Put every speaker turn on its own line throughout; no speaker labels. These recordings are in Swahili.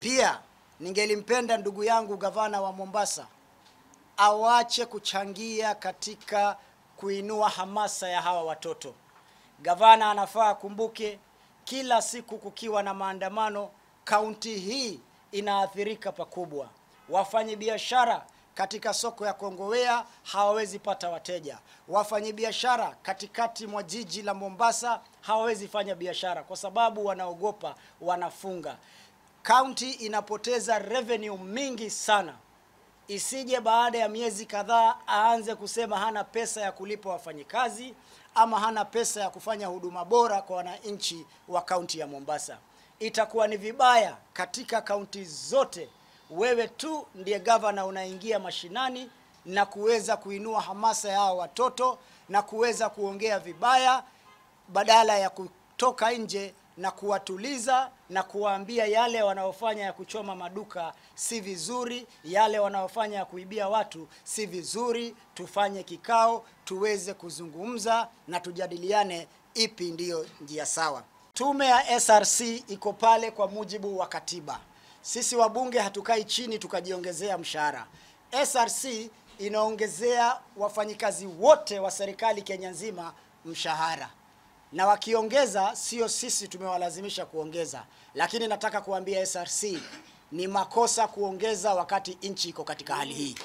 Pia ningelimpenda ndugu yangu gavana wa Mombasa awache kuchangia katika kuinua hamasa ya hawa watoto. Gavana anafaa akumbuke, kila siku kukiwa na maandamano, kaunti hii inaathirika pakubwa. Wafanyabiashara katika soko ya Kongowea hawawezi pata wateja. Wafanyabiashara katikati mwa jiji la Mombasa hawawezi fanya biashara kwa sababu wanaogopa, wanafunga. Kaunti inapoteza revenue mingi sana isije baada ya miezi kadhaa aanze kusema hana pesa ya kulipa wafanyikazi ama hana pesa ya kufanya huduma bora kwa wananchi wa kaunti ya Mombasa. Itakuwa ni vibaya katika kaunti zote, wewe tu ndiye gavana unaingia mashinani na kuweza kuinua hamasa ya hao watoto na kuweza kuongea vibaya badala ya kutoka nje na kuwatuliza na kuwaambia yale wanaofanya ya kuchoma maduka si vizuri, yale wanaofanya ya kuibia watu si vizuri. Tufanye kikao tuweze kuzungumza na tujadiliane ipi ndiyo njia sawa. Tume ya SRC iko pale kwa mujibu wa katiba. Sisi wabunge hatukai chini tukajiongezea mshahara. SRC inaongezea wafanyikazi wote wa serikali Kenya nzima mshahara na wakiongeza, sio sisi tumewalazimisha kuongeza, lakini nataka kuambia SRC ni makosa kuongeza wakati nchi iko katika hali hii,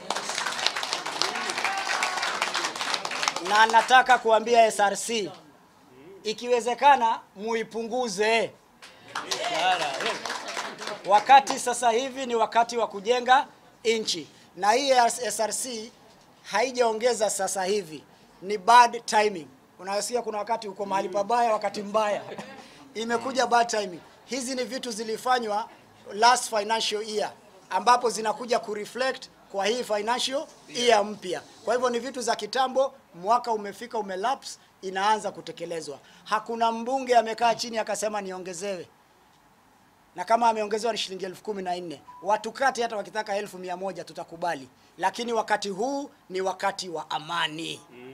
na nataka kuambia SRC ikiwezekana muipunguze wakati sasa hivi ni wakati wa kujenga nchi, na hii SRC haijaongeza sasa hivi, ni bad timing. Unasikia kuna wakati uko mahali pabaya, wakati mbaya imekuja bad timing. Hizi ni vitu zilifanywa last financial year, ambapo zinakuja kureflect kwa hii financial year mpya. Kwa hivyo ni vitu za kitambo, mwaka umefika, umelapse, inaanza kutekelezwa. Hakuna mbunge amekaa chini akasema niongezewe, na kama ameongezewa ni shilingi elfu kumi na nne watukati, hata wakitaka elfu mia moja tutakubali, lakini wakati huu ni wakati wa amani.